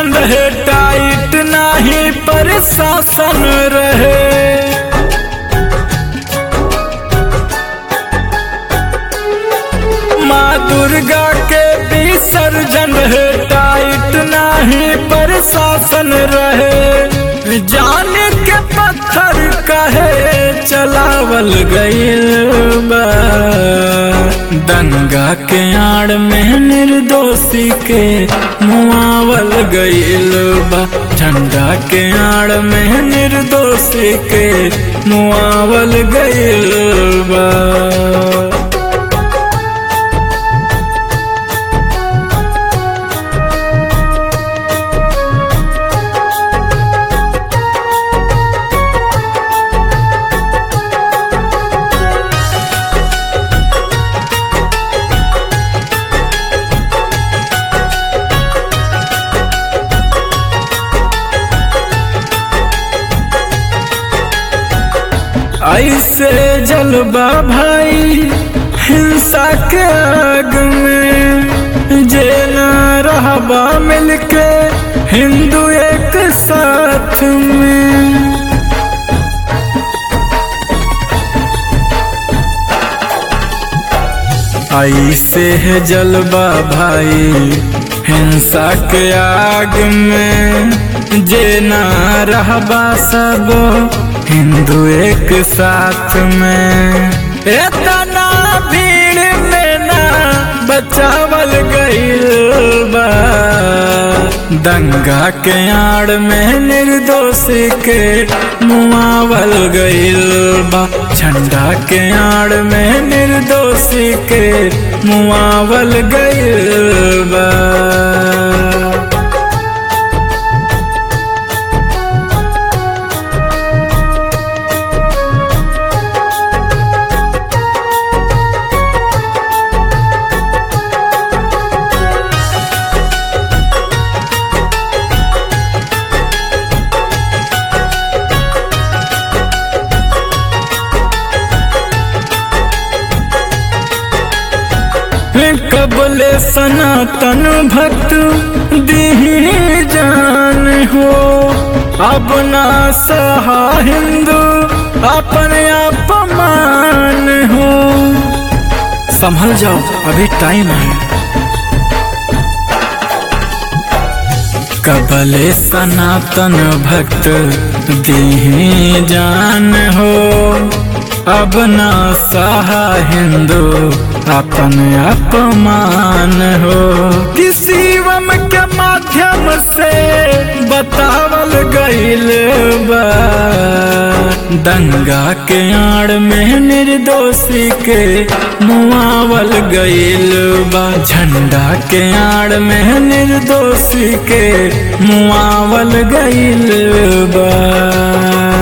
surgeon रहे tight नाही प्रशासन रहे माँ दुर्गा के विसर्जन रहे टाइट नाही प्रशासन रहे जान के पत्थर कहे चलावल गईल बा दंगा के आड़ में निर्दोषी के मुआवल गईल बा झंडा के आड़ में निर्दोषी के मुआवल गईल बा ऐसे जलवा भाई हिंसा के आग में जे न रहबा मिलके हिंदू एक साथ में ऐसे है जलवा भाई हिंसा के आग में जे न रहबा सब हिंदू एक साथ में इतना भीड़ में ना बचावल गईल बा दंगा के आड़ में निर्दोषी के मुआवल गईल बा झंडा के आड़ में निर्दोषी के मुआवल गईल बा कबले सनातन भक्त दी जान हो अपना सहा हिंदू अपने अपमान हो संभल जाओ अभी टाइम है कबले सनातन भक्त दी जान हो अब ना सहा हिंदू अपन अपमान हो किसी वम के माध्यम से बतावल गईल बा दंगा के आड़ में निर्दोषी के मुआवल गईल बा झंडा के आड़ में निर्दोषी के मुआवल गईल बा